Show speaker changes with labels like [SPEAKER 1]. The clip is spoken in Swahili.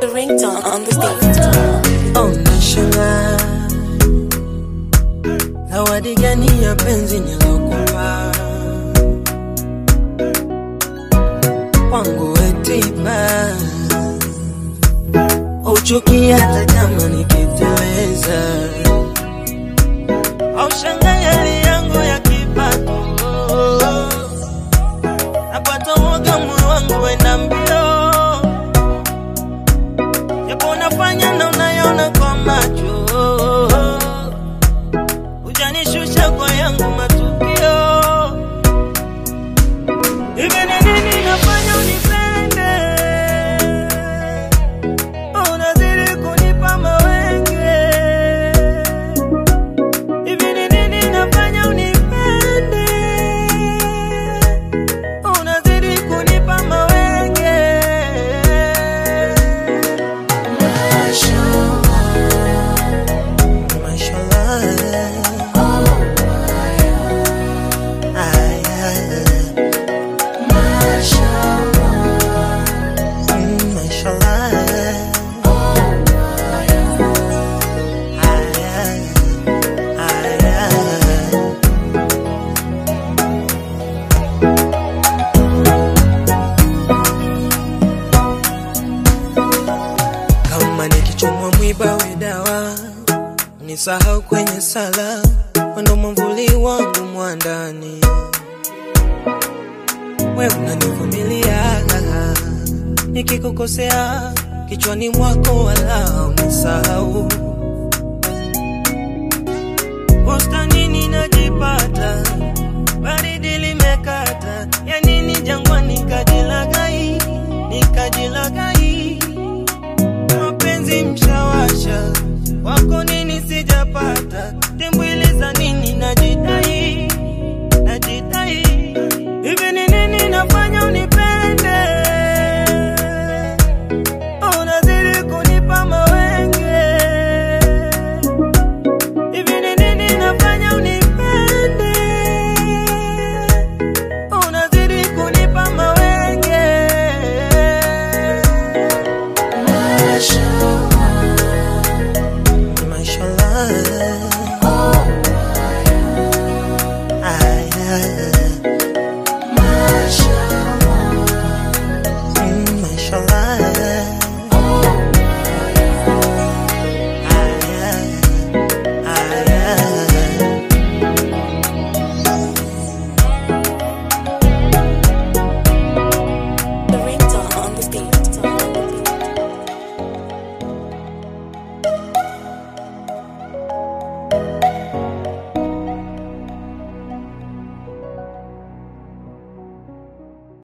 [SPEAKER 1] ringtone on the stage.
[SPEAKER 2] Oh, nashangaa zawadi gani ya penzi nilokupa kwangu wetiba uchukia hata kama nikiteleza au shanga hali yangu ya kipato napata woga moyo wangu wenda mbio japo unafanya na unayona kwa macho ujanishusha kwa yangu matukio hivi ni nini nafanya unipende unazidi kunipa mawenge hivi ni nini nafanya unipende unazidi kunipa mawenge Mashallah. Ay, ay, mm, mashallah. Ay, ay, ay, ay. kama nikichomwa mwiba we dawa nisahau kwenye sala wendo mwamvuli wangu mwandani we unanivumilia nikikukosea kichwani mwako wala unisahau bustanini najipata baridi limekata ya nini jangwani nikajilagai nikajilagai